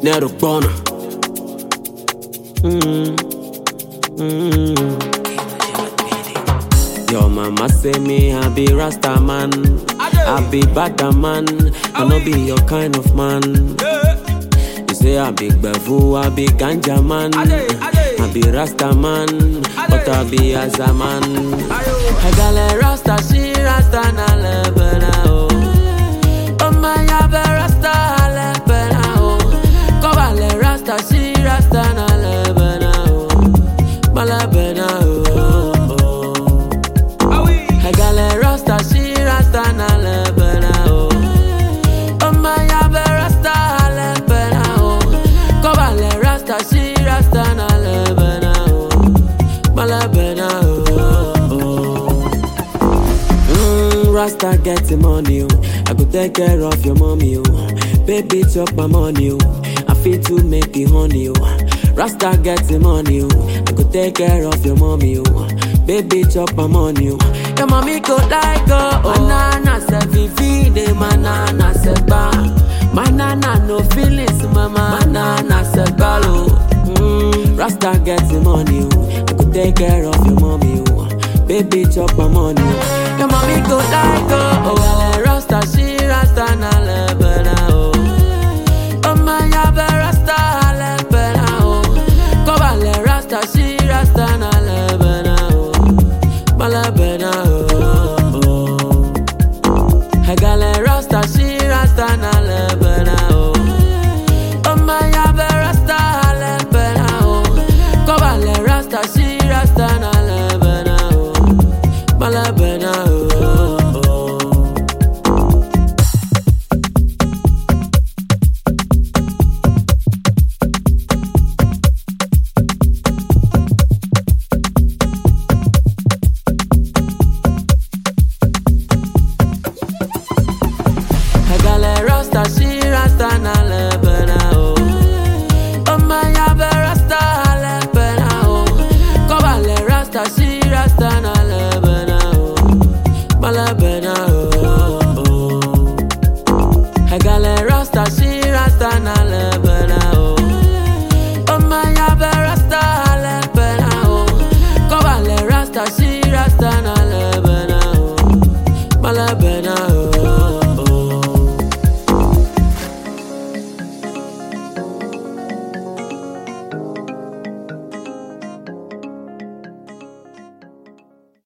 Nero Bono. Mm. Mm. Your mama say me I be Rasta man. I be bad man. I no be your kind of man. You say I be Bevu, I be ganja man. I be Rasta man, but I be as a man. I got a Rasta, she Rasta na lebena oh. Oh my, I be Rasta lebena oh. Cover le Rasta, she Rasta na lebena oh. Malebena oh. oh. I got a Rasta, she Rasta na lebena oh. Oh my, I be Rasta lebena oh. Cover le Rasta, she Rasta na lebena oh. Malebena oh. oh. Mm, Rasta get the money, oh. I go take care of your mommy, oh. Baby, chop my money, oh. I fit to make the honey, oh. Rasta get the money, oh. I go take care of your mommy, oh. Baby, chop my money, oh. Your mommy go like, oh. Banana se vivide, banana se ba. Banana no feelings, mama. Banana se balo. Mm, Rasta get the money, oh. I go take care of your mommy, oh. Baby, chop my money. oh. Your mommy go like, oh. Oh, well, eh, Rasta, she Rasta na lebena, oh. Oh, my, ya be Rasta lebena, oh. Cover le Rasta, she Rasta na lebena, oh. Malebena, oh. oh. I got le Rasta, she Rasta na lebena, oh. Oh, my, ya be Rasta lebena, oh. Cover le Rasta, she Rasta na lebena, oh. Malebena, oh. oh. I got le Rasta, she Rasta na le